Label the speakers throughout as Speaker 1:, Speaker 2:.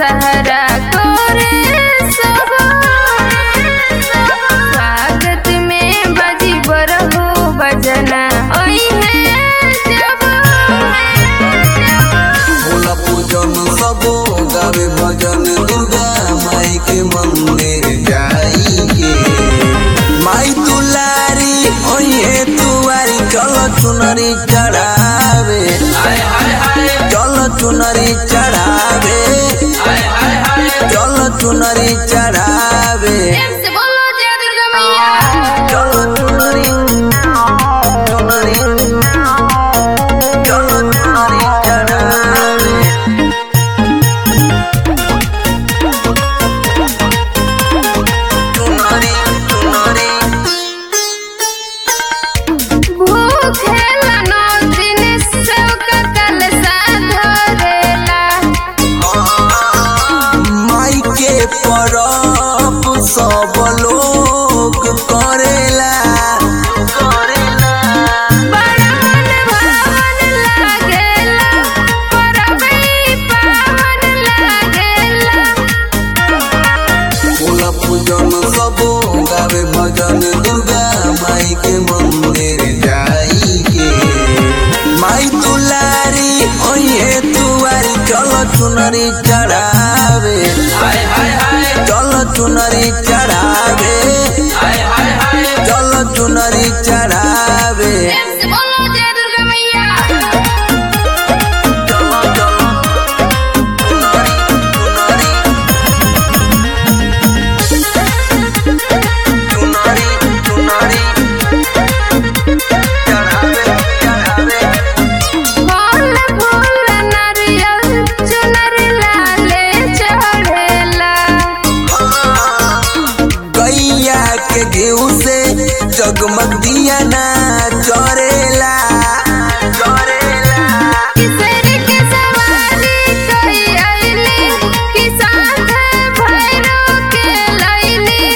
Speaker 1: दशहरा करे सब स्वागत में बजी बरहो बजना ओई है जब
Speaker 2: भोला पूजन सबो गावे भजन दुर्गा माई के मंदिर जाई के माई दुलारी ओये तुआरी चल चुनरी चढ़ावे चल चुनरी चढ़ावे चल चुनरी चढ़ावे
Speaker 1: प्रेम से बोलो जय दुर्गा मैया
Speaker 2: चल चुनरी चुनरी चल चुनरी चढ़ावे चुनरी चुनरी
Speaker 1: भूखेला नौ दिन सबका कलसा धरेला
Speaker 2: माई के परब सब लोग करेला करेला
Speaker 1: बड़ा मन भावन लागेला परबई पावन लागेला
Speaker 2: फूल पूजन सब गावे भजन दुर्गा माई के मंदिर जाई के माई दुलारी ओये तुआरी चल चुनरी चढ़ावे चल चुनरी चढ़ावे चल चुनरी चढ़ावे
Speaker 1: प्रेम से बोलो जय दुर्गा मैया
Speaker 2: चलो चलो चुनरी चुनरी चुनरी चढ़ावे चढ़ावे
Speaker 1: फल फूल नारियल चुनर लाले चढ़ेला
Speaker 2: गैया के घीव से जगमग दिया ना चरेला चरेला
Speaker 1: किसर के सवारी कई आइली किसान भैरो के लैली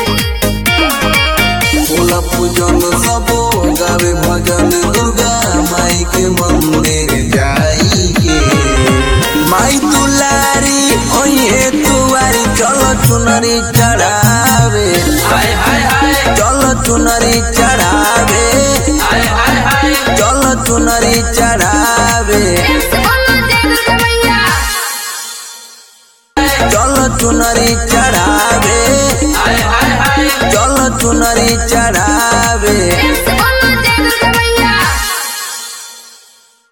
Speaker 2: फूल पूजन सबो गावे भजन दुर्गा माई के मंदिर जाई के माई दुलारी ओये तुआरी चल चुनरी चढ़ावे चल चुनरी चढ़ावे चल चुनरी चढ़ावे
Speaker 1: प्रेम से बोलो जय दुर्गा मैया
Speaker 2: चल चुनरी चढ़ावे